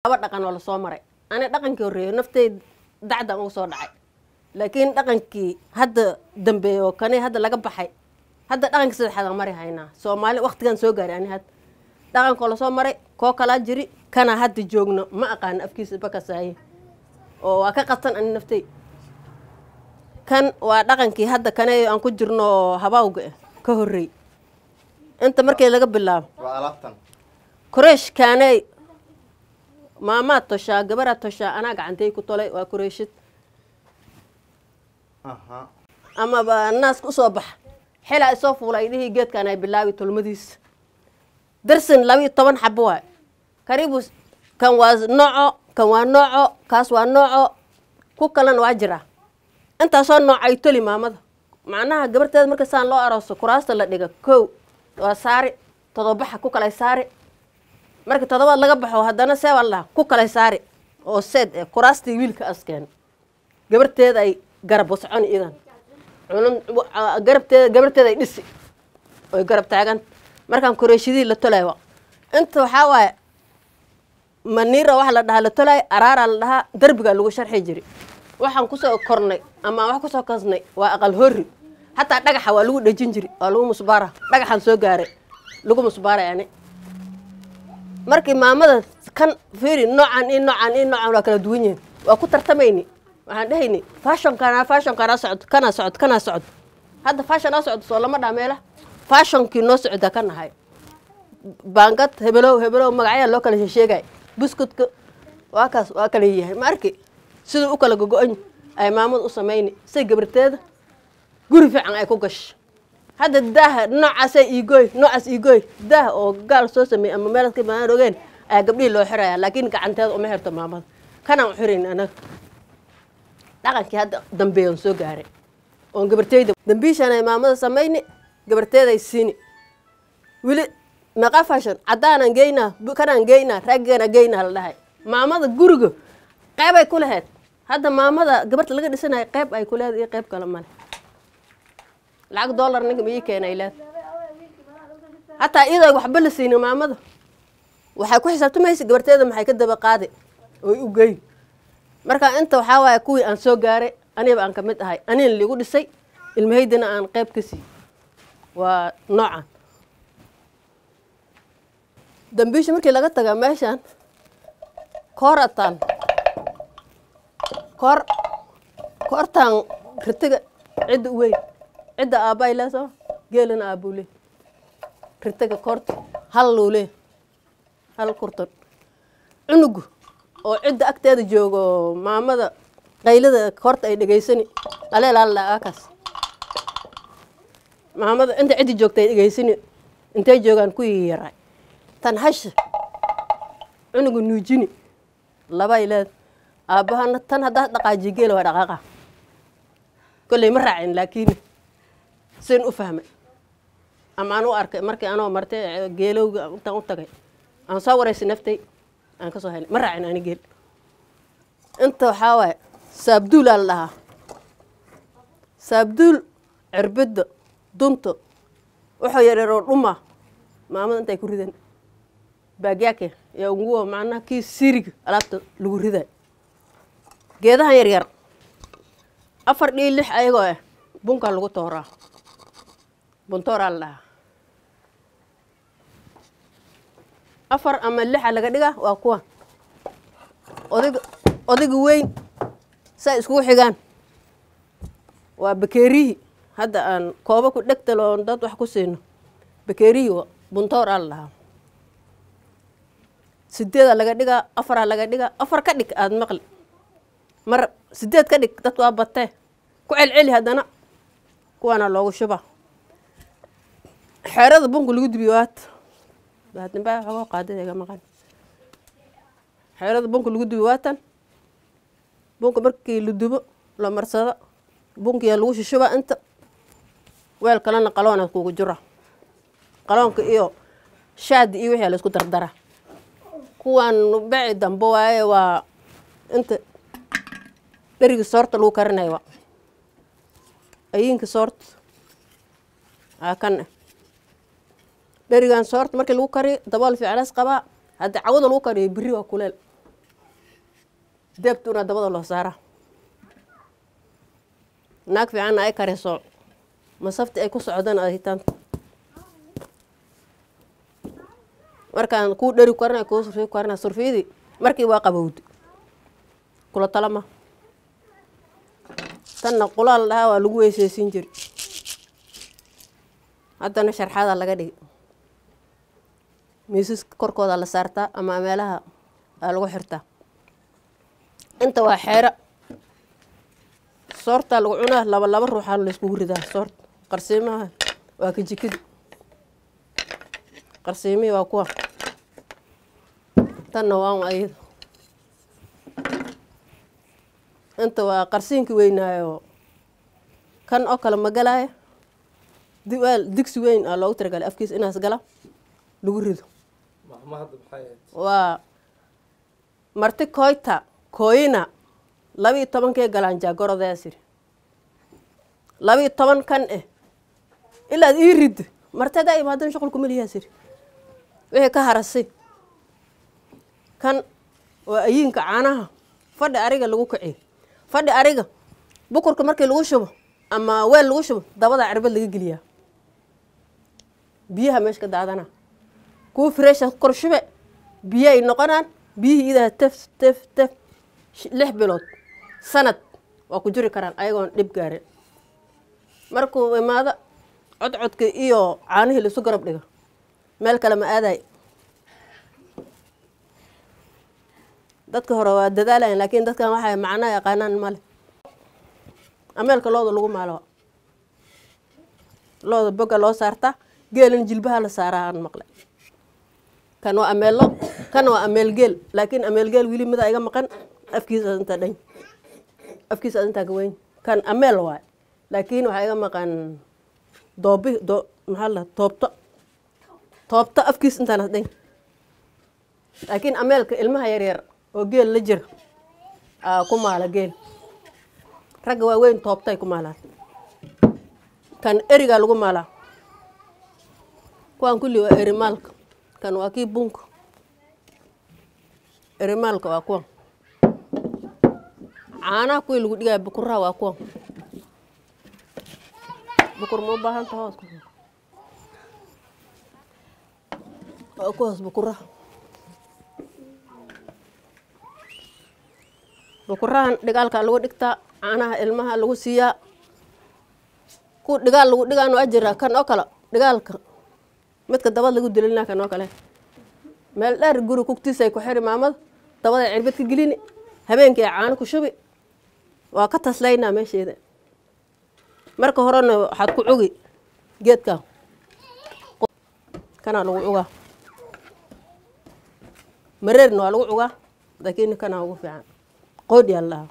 laba dhaqan oo lasoo maray ani dhaqankii horreeyo naftay dacdan uga soo dhacay laakiin dhaqankii hadda dambeeyo oo kani hadda laga baxay hadda dhaqankii saddexaadaan mari haynaa soomaali waktigan soo gaaray ani had dhaqankoo lasoo maray koo kalaa jiri kana hadda joogno ma aqaano afkiisa bakasaaye oo waa ka qatan ani naftay kan waa dhaqankii hadda kane aan ku jirno oo habaawga ah ka horreey inta markii laga bilaabo waa alaabtan kureesh kaaney maamaad toshaa gabaraad toshaa anaa gacantay ku tolay waa kureeshid aha amaba naaska usoo baxa xilaa isoo fuula ay dhihii geedkaan ay bilaabi tolmadiisa darsin laba iyo toban xabo waay karibu kan waa nooco kan waa nooco kaas waa nooco ku kalena waa jiraa intaasoo nooc ay toli maamada macnaha gabarteeda marka saan loo arooso kuraasta la dhiga kow waa saari todobaxa ku kalay saari marka todobaad laga baxo haddana seebaa la dhaha ku kalay saari oo seed eh kuraastii wiilka askeen gabarteeda ay garab wascon idan cunun garabteeda gabarteeda ay dhisi oy garab taagan markaan koreeshidii la tolaayo inta waxaa waaye maniira waxa la dhahaa la tolaayo araaraa la dhahaa derbigaa lagu sharxi jiri waxaan kusoo kornay ama wax kusoo kasnay waa aqal horri hataa dhagaxa waa lagu dhejin jiri waa lagu musbaara dhagaxaan soo gaaray lagu musbaaray ani markii maamada kan fiiri noocan iyo noocan iyo noocan waa kala duwan yihiin waa ku tartamayni waxaan dhehayni fashonkaana fashonkaana socod kana socod kana socod hadda fashonaa socdo soo lama dhaa meela fashonkii noo socda ka nahay baangad hebelow hebelow magacyaa loo kala sheegay buskudka waa kaas waa kala yahay ma arki siduu u kala gogo-an ay maamada u samayni say gabarteeda guri fiican ay ku gasho hadda daaha noocaasa iigooy noocaas iigooy daah oo gaal soo sameeyey ama meeladka baan ogeen ayaa gabdhihii loo xiraya laakiin gacanteeda uma xirto maamada kanaan u xirayn anaga dhaqankii hadda dambeeyan soo gaaray oon gabarteyda dambiishaan ay maamada samayni gabarteeday siini weli meeqa fashion caddaanan geynaa kanaan geynaa raggana geynaa la dhahay maamada guriga qeyb ay ku lahayd hadda maamada gabarta laga dhisanayo qeyb ay ku lehed iyo qeyb kale male lacag dollar ninka ma ii keenay leed hataa iyadoo waxba la siinin maamada waxay ku xisaabtamaysa gabarteeda maxay ka daba qaadi oy u geyn marka inta waxaa waaye kuwii aan soo gaaray aniba aan ka mid ahay anina liigu dhisay ilmahaydina aan qeyb ka sii waa noocan dambiisha markii laga taga meeshaan koorataan koor koortaan ritiga cidda u weyn cidda aabbay leesoo geelana aabbuu le ritiga koorta hal luu le hal kurtan cunugu oo cidda agteeda joogo maamada qaylada koorta ay dhegaysani aleelaalaakaas maamada inta ciddi joogta ay dhegaysani intay joogaan ku yaray tan hasha cunuga nuujini labay leed aabbahana tan haddaa dhaqaajiyo geela waa dhaqaaqa kolley ma raacin laakiin sin u fahmay ama aan u arkay markii anoo martay geelowga intaan u tagay aan soo waraysa naftay aan ka soo helay ma raacin ani geel inta waxaa waaye saabduulaa la dhahaa saabduul cirbidda dunta wuxuu yareeroo dhuma maamada intay ku ridan baagyaake yaa nguwa macnaha kii siriga alaabta lagu riday geedahan yar yar afar dhii lix ayagoo ah bunkaa lagu tooraa buntooraa la dhahaa afar ama lixa laga dhigaa waa kuwa odig odiga weyn saa iskugu xigaan waa bakeerihii hadda aan kooba ku dhegtalo oon dad wax ku siino bakeerihii buntooraa la dhahaa sideedaa laga dhigaa afaraa laga dhigaa afar ka dhig aada maqli mar sideed ka dhig dad waa batee ku celceli haddana kuwaana loogu shuba xeerada bunka lagu dubiyo waat baadnibaa xogoo qaadadeega maqan xeerada bunka lagu dubiyo waatan bunka markii la dubo la marsado bunkiyaa lagu shushuba inta weel kalena qaloona kugu jira qaloonka iyo shaadi iyo wixii la isku dardara kuwaan beci dambe waaye waa inta dherigii soorta lagu karinayo ayiinka soorta aa kan dherigan soorta markii lagu kariyo dabool fiiclas qabaa haddi cawada lagu kariyo biri waa kuleel deebtuna dabada loo saaraa naag fiicanna ay kariso masafti ay ku socdaan ay hitaanta markaan kuu dheri karna kuu surfi karna surfiyadii markii waa qabowdi kula talama tanna qulaal dhahaa waa lagu weyseysiin jiri haddana sharxadaa laga dhigi miisaska korkooda la saartaa ama meelaha aa lagu xirtaa inta waa xeero soortaa lagu cunaa laba laba ruuxaa layskugu ridaa soorta qarsiimaha waa ka jikadi qarsiimihii waa kuwa tanna waa un ayada inta waa qarsiinkii weynaayo kan oo kale ma galaayo diwaal digsi weyn aa loogu talagalay afkiisa inaas gala lagu rido waa marti koyta kooyina labiiyo tobankee galaan jaagorodayaa siri labiiyo toban kan eh ilaad ii ridda martadaa imaadan shuqul kumaliyaa siri wixii ka harasay kan waa ayiinka caanaha fadhi ariga lagu kiciyo fadhi ariga bukurka markii lagu shubo ama weel lagu shubo dabada cirbad laga geliyaa biyaha meesha ka daadana kuwa fresha kor shube biyo ay noqonaan biyihii idaha tef tef tef lix bilood sanad waa ku jiri karaan ayagoon dhib gaarin markuu imaado codcodka iyo caanihii laisu garab dhigo meel kale ma aaday dadka hore waa dadaalayan laakiin dadkan waxay macnaa yaqaanaan male ameelka looda lagu maalo looda boga loo saartaa geelin jilbaha la saaraa aan maqlay kan waa ameello kan waa ameel geel laakiin ameel geel wili mida iga maqan afkiisa inta dhan afkiisa intaa ka weyn kan ameel waay laakiin waxaa iga maqan doobi doo maxaa la toobto toobto afkiisa intaan dhan laakiin ameelka ilmaha yaryar oo geel la jira aa ku maala geel ragga waaweyn toobtay ku maalaan kan erigaa lagu maalaa kuwaan kulli waa erimaalka kan waa kii bunka erimaalka waa kuwan caanaha kuwii lagu dhigaya bukuraha waa kuwan bukur ma u baahanta hoos waa kuwaas bukuraha bukurahan dhigaalka lagu dhigtaa caanaha ilmaha lagu siiyaa kuwa dhigaal lagu dhigaan waa jira kan oo kale dhigaalka midka dabad lagu dililina kan oo kale meel dheer guri kugtiisa ay ku xiri maamada dabada cirbad ka gelini habeenkii ay caano ku shubi waa ka taslaynaa meesheeda marka horena waxaad ku cugi geedka kanaa lagu cugaa mareerna waa lagu cugaa laakiin kanaa ugu fiican qoodhiyaa lahaa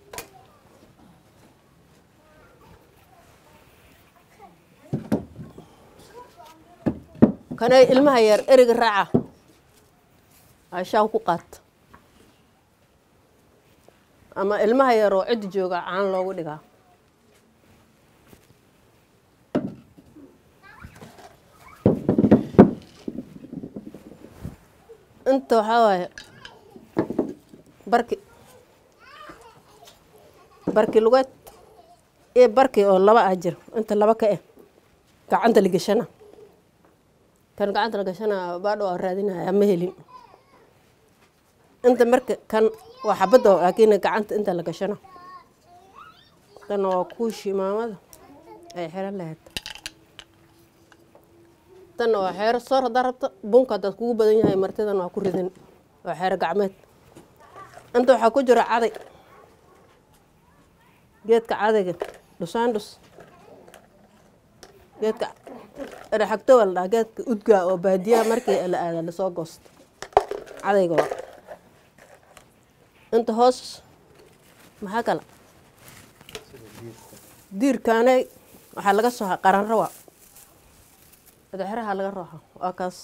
kanay ilmaha yar eriga raaca ashaaw ku qaata ama ilmaha yar oo ciddi jooga caan loogu dhigaa inta waxaa waaye barki barki lugeed iyo barki oo laba ah jir inta laba ka eh gacanta la geshana kan gacanta la gashana baadho waa raadinaya ma helin inta marka kan waa xabadda laakiin gacanta inta la gashana tan waa kuushii maamada ay xiran lahayd tanna waa xeero soor haddaa rabto bunka haddaad kugu badan yahay martidan waa ku ridin waa xeero gacmeed inta waxaa ku jira caday geedka cadayga dhusaandhus geedka dhexagtowa la dhaha geedka udgaa oo baadiyaha markii la aada lasoo goosto cadayga waa inta hoos maxaa kale diirkaanay waxaa laga soo qaranrawa edexiraha laga rooxa waa kaas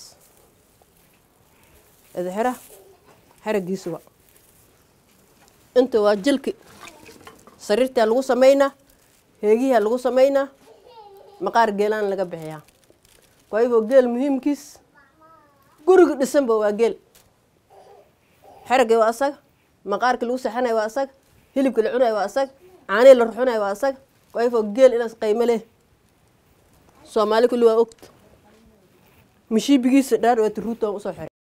edexiraha xeragiisuwa inta waa jilki sariirtaa lagu sameynaa heegihaa lagu sameynaa maqaar geelaan laga bixiyaa waayo geel muhiimkiis guriga dhisanba waa geel xeragii waa asaga maqaarkii lagu saxanayo waa asaga hilibka la cunayo waa asaga caanihii la ruxunayo waa asaga wayfo geel inaas qaymo leh soomaali kulli waa ogta mishiibigiisa dhaan waa tiruuta usoo xiray